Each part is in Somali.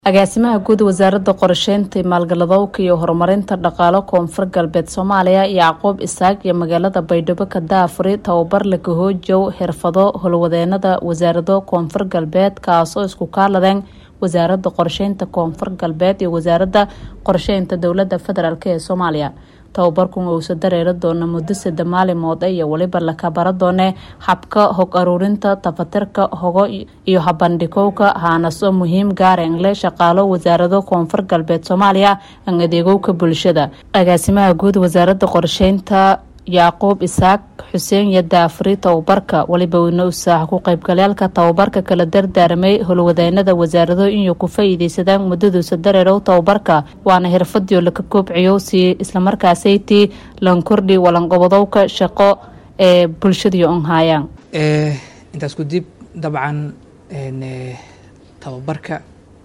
agaasimaha guud wasaaradda qorsheynta maalgaladowka iyo horumarinta dhaqaalo koonfur galbeed soomaaliya yacquub isaaq iyo magaalada baydhabo ka daafuri tababar lakahoojow xirfado howlwadeenada wasaarado koonfur galbeed kaasoo isku kaaladeen wasaaradda qorsheynta koonfur galbeed iyo wasaaradda qorsheynta dowlada federaalk ee soomaaliya tababarkun uusa dareeri doona muddo sada maalimood iyo weliba lakabara doone habka hog aruurinta tafatirka hogo iyo habandhigowka haanaso muhiim gaarengle shaqaalo wasaarado koonfur galbeed soomaaliya aan adeegowka bulshada agaasimaha guud wasaaradda qorsheynta yacquub isaaq xuseen iyo daafuri tababarka weliba weyne usaax ku qaybgalyaalka tababarka kala dardaaramay howlwadeenada wasaarado inay ku faa-iideysadaan muddaduusa dareerow tababarka waana xirfadiio laka koobciyo si islamarkaasaytii lankordhi walanqobadowka shaqo ee bulshadii on haayaan intaas ku dib dabcan tababarka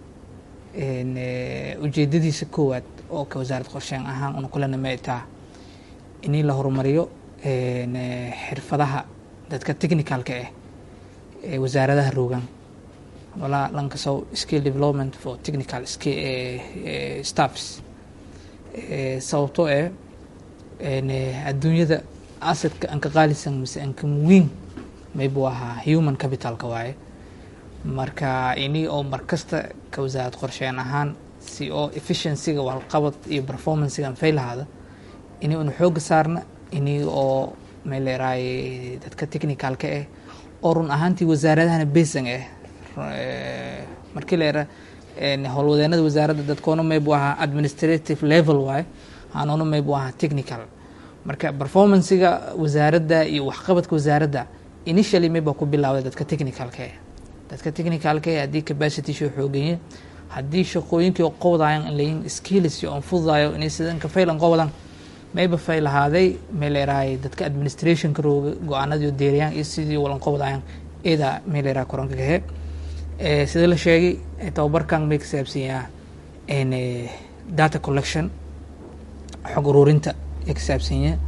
ujeedadiisa koowaad oo ka wasaarad qorsheyn ahaan una kulana maitaa in la horumariyo xirfadaha dadka technicalka ah ee wasaaradaha roogan walaa lankasow skill development for technical staffs sababtoo eh adduunyada asadka anka qaalisan mise anka muwiin maybu ahaa human capitalka waaye marka ini oo markasta ka wasaarad qorsheyn ahaan si oo efficiencyga walqabad iyo performancega anfay lahaada ini una xooga saarna ini oo meeleeraay dadka technicalka ah oo run ahaantii wasaaradahana besan ah markii leera howlwadeenada wasaaradda dadkoona maybu ahaa administrative level waaye hanoona maybu ahaa technical marka performancega wasaaradda iyo waxqabadka wasaaradda initially mayba ku bilaawday dadka technicalka ah dadka technicalka ah haddii capacity soo xooganye haddii shaqooyinkii oo qowdayan layin skills on fududayo inay sidan ka faylan qowdan mayba fay lahaaday meeleeraay dadka administrationka rooga go-aanadii deeriyaan iyo sidii walanqobdayan eeda meeleeraa koranka kahe sida la sheegay tababarkan may ka saabsanyaa data collection xog uruurinta ee ka saabsanya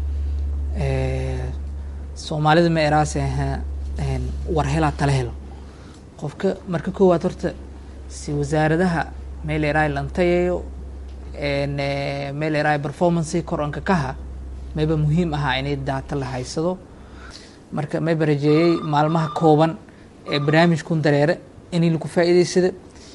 soomaalida ma eraase war helaa tala helo qofka marka koowaad horta si wasaaradaha meeleeraay lantayayo meeleeraay performancy koranka kaha mayba muhiim ahaa inay daata la haysado marka mayba rajeeyey maalmaha kooban ee barnaamijkun dareere inay laku faa-iideysada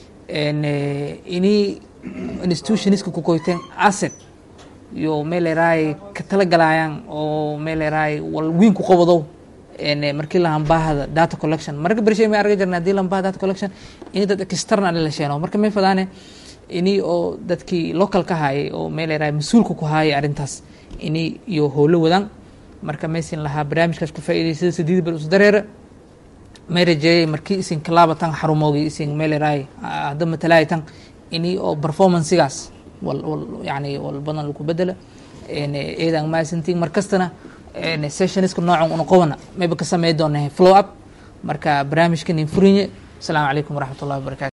inay institutionska ku koyteen asset iyo meeleeraay ka talagalayaan oo meeleeraay wal wiin ku qabadow markii lahambaahada data collection marka bershay may arga jirna hadii lambaha data collection in dad external la sheeno marka may fadaane ini oo dadkii local ka haayay oo meeleeraay mas-uulka ku haayay arrintaas ini iyo howlo wadaan marka maysin lahaa barnaamijkaas ku faa-iideysada sideed bar us dareera may rajeeyay markii isin kalaabatan xarumoogi isin meeleeraay hadda matalaaytan ini oo performancagaas wal wal yani wal badan laku bedela eedan maasantiin markastana sessionska noocan una qobana mayba ka samey doona flow up marka barnaamijkan in furinye asalaamu calaykum waraxmat ullahi wabarakatu